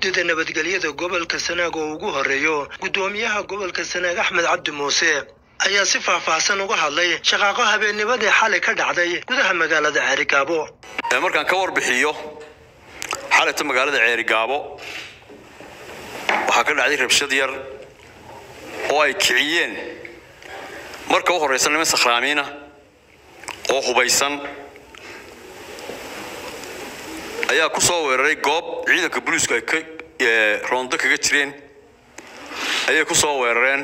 guddida nabadgelyada gobolka sanaag oo ugu horeeyo guddoomiyaha gobolka sanaag axmed cabdi muuse ayaa si faahfaahsan uga hadlay shaqaaqo habeennimadii xalay ka dhacday gudaha magaalada ceerigaabo markaan ka warbixiyo xalayta magaalada ceerigaabo waxaa ka dhacday rabshad yar oo ay kiciyeen marka u horraysa niman sakhraamiina oo hubaysan ayaa ku soo weeraray goob ciidanka booliisku ay ka roondo kaga jireen ayay ku soo weerareen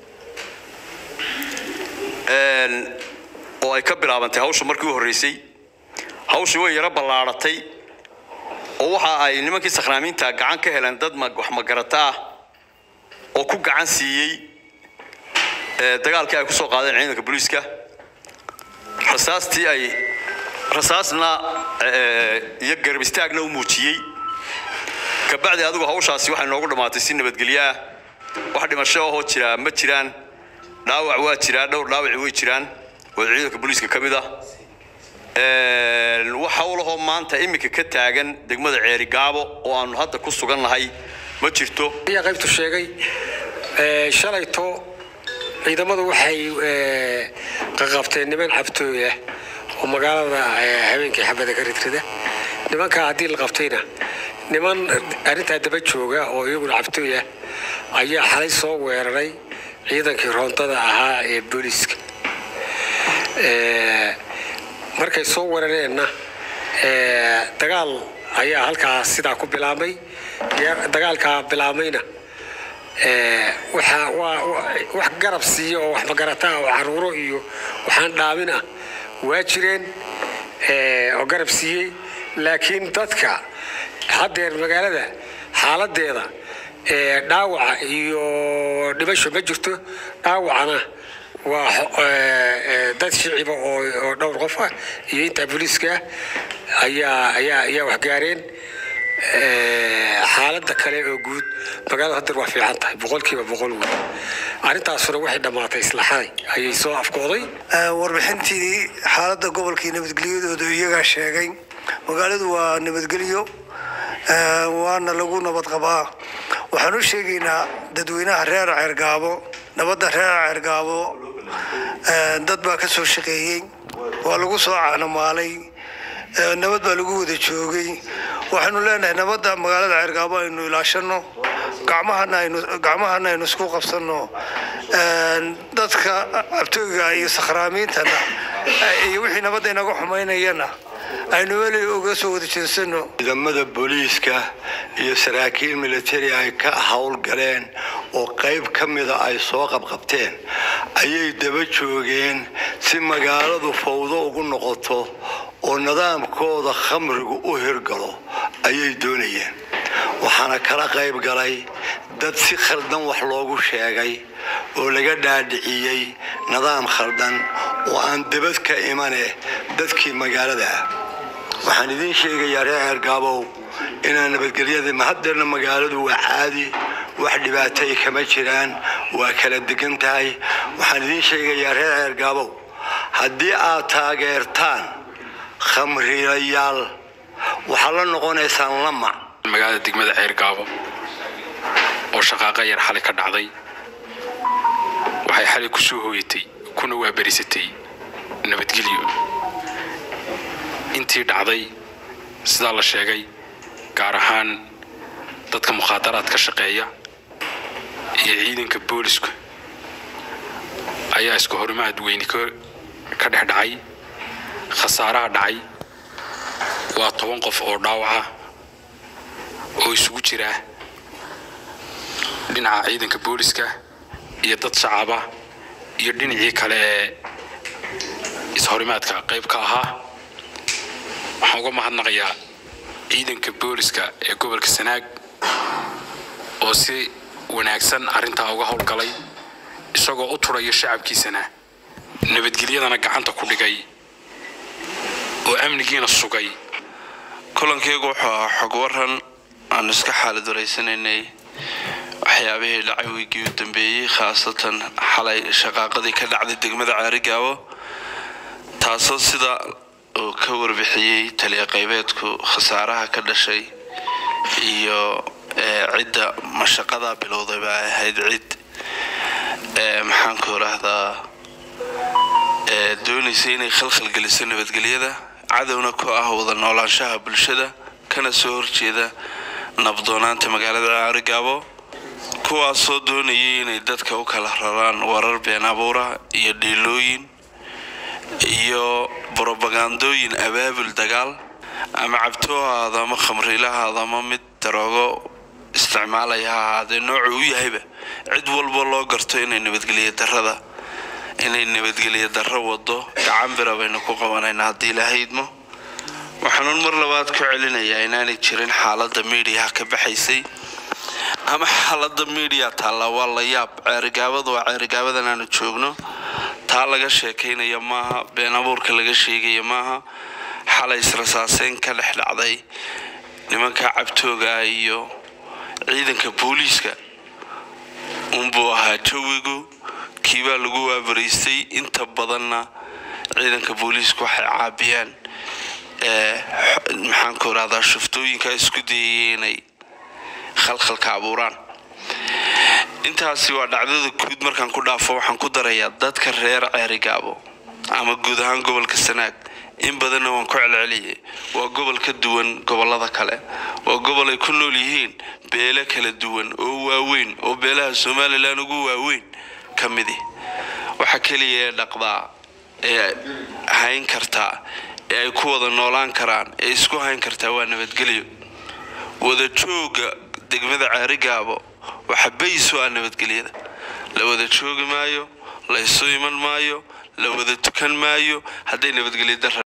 oo ay ka bilaabantay hawsha markii u horreysay hawshii way yaro ballaadhatay oo waxa ay nimankii sakhraamiinta gacan ka heleen dad wax magarata ah oo ku gacan siiyey dagaalkii ay ku soo qaadeen ciidanka booliiska rasaastii ay rasaasna iyo garab istaagna u muujiyey kabacdi adigu hawshaasi waxay noogu dhammaatay si nabadgelyo ah wax dhimasho ahoo jiraa ma jiraan dhaawac waa jiraa dhowr dhaawaci way jiraan oo ciidanka booliiska ka mid ah wax howlahoo maanta iminka ka taagan degmada ceerigaabo oo aanu hadda ku sugan nahay ma jirto ayaa qaybtu sheegay shalayto ciidamadu waxay qaqabteen niman cabtooy ah oo magaalada habeenkii xabada ka ridrida nimankaa haddii la qabtayna niman arrintaa daba jooga oo iyaguna cabtooy ah ayaa xalay soo weeraray ciidankii roontada ahaa ee booliiska markay soo weerareenna dagaal ayaa halkaa sidaa ku bilaabmay dagaalkaa bilaabmayna wax garab siiya oo wax magarata oo caruuro iyo waxaan dhaamin ah waa jireen oo garab siiyey laakiin dadka haddeer magaalada xaaladeeda dhaawaca iyo dhimasho ma jirto dhaawacana waa dad shiciba oo dhowr qof ah iyo intaa booliiska ayaa ayaa ayaa waxgaareen xaaladda kale oo guud magaalada haddeer waa fiican tahay boqolkiiba boqol wey arrintaasuna waxay dhammaatay islaxaday ayay soo afkooday warbixintii xaaladda gobolkii nabadgelyadooda iyagaa sheegay magaaladu waa nabadgelyo waana lagu nabad qabaa waxaan u sheegaynaa dadweynaha reer ceergaabo nabadda reer ceergaabo dad baa ka soo shaqeeyey waa lagu soo caanamaalay nabad baa lagu wada joogay waxaynu leenahay nabadda magaalada ceergaabo aynu ilaashano gacmahana aynu isku qabsano dadka abtooyga iyo sakhraamiintana iyo wixii nabadda inaga xumaynayana aynu weli uga soo wada jeensano ciidamada booliiska iyo saraakiil militari ay ka howlgaleen oo qayb ka mida ay soo qabqabteen ayay daba joogeen si magaaladu fawdo ugu noqoto oo nidaamkooda khamrigu u hirgalo ayay doonayeen waxaana kala qayb galay dad si khaldan wax loogu sheegay oo laga dhaadhiciyey nidaam khaldan oo aan debad ka imane dadkii magaalada ah waxaan idiin sheegayaa reer ceergaabow inaan nabadgelyada mahaddeerna magaaladu waa caadi wax dhibaatay kama jiraan waa kala degan tahay waxaan idiin sheegayaa reer ceergaabow haddii aad taageertaan khamriyayaal waxaad la noqonaysaan lamac magaalada degmada ceergaabo oo shaqaaqa yar xalay ka dhacday waxay xalay ku soo hooyatay kuna waabarisatay nabadgelyo intii dhacday sidaa la sheegay gaar ahaan dadka mukhaadaraadka shaqeeya iyo ciidanka booliska ayaa isku horimaad weyni ka dhex dhacay khasaaraha dhacay waa toban qof oo dhaawaca oo isugu jira dhinaca ciidanka booliska iyo dad shacaba iyo dhinacii kale ee ishorimaadka qayb ka ahaa waxaan uga mahadnaqayaa ciidanka booliska ee gobolka sanaag oo si wanaagsan arrintaa uga howlgalay isagoo u turaya shacabkiisana nabadgelyadana gacanta ku dhigay oo amnigiina sugay kulankaygu wuxuu ahaa xog waran aan iska xaalad waraysanaynay waxyaabihii dhacay wiigii u dambeeyey khaasatan xalay shaqaaqadii ka dhacday degmada caarigaabo taasoo sida uu ka warbixiyey taliya qaybeedku khasaaraha ka dhashay iyo cidda mashaqadaa bilowday baa ahayd cid maxaanku irahdaa doonaysa inay khalkhal geliso nabadgelyada cadowna ku ah wada noolaanshaha bulshada kana soo horjeeda nabdoonaanta magaalada caarigaabo kuwaasoo doonayay inay dadka u kala raraan warar been abuura iyo dhiilooyin iyo brobagandooyin abaabul dagaal ama cabtoo ha ahaado ama khamriila ha ahaado ama mid daroogo isticmaalaya ha ahaadee noocu u yahayba cid walba loo garto inay nabadgelya darada inay nabadgelya darro wado gacan bira baynu ku qabanaynaa haddii lahaydmo waxaanuun mar labaad ku celinayaa inaanay jirin xaaladda miidiyaha ka baxaysay ama xaaladda miidiya taallaa waa la yaab ceerigaabadu waa ceerigaabadan aanu joogno taa laga sheekaynaya maaha been abuurka laga sheegaya maaha xalay israsaaseyn ka dhex dhacday nimanka cabtooga iyo ciidanka booliiska unbuu ahaa jawigu kiibaa lagu waabaraystay inta badanna ciidanka booliisku waxay caabiyaan maxaanku irahdaa shuftooyinka isku dayaya inay khalkhalka abuuraan intaasi waa dhacdada guud markaan ku dhaafo waxaan ku darayaa dadka reer ceerigaabo ama guud ahaan gobolka sanaag in badanna waan ku celceliyay waa gobol ka duwan gobolada kale waa gobol ay ku nool yihiin beelo kala duwan oo waaweyn oo beelaha somalilan ugu waaweyn ka midi waxa keliya ee dhaqdaa ee hayn kartaa ee ay ku wada noolaan karaan ee isku hayn kartaa waa nabadgelyo wada jooga degmada ceerigaabo waxa bayso ah nabadgelyada la wada joogi maayo la isu iman maayo la wada tukan maayo hadday nabadgelyo dara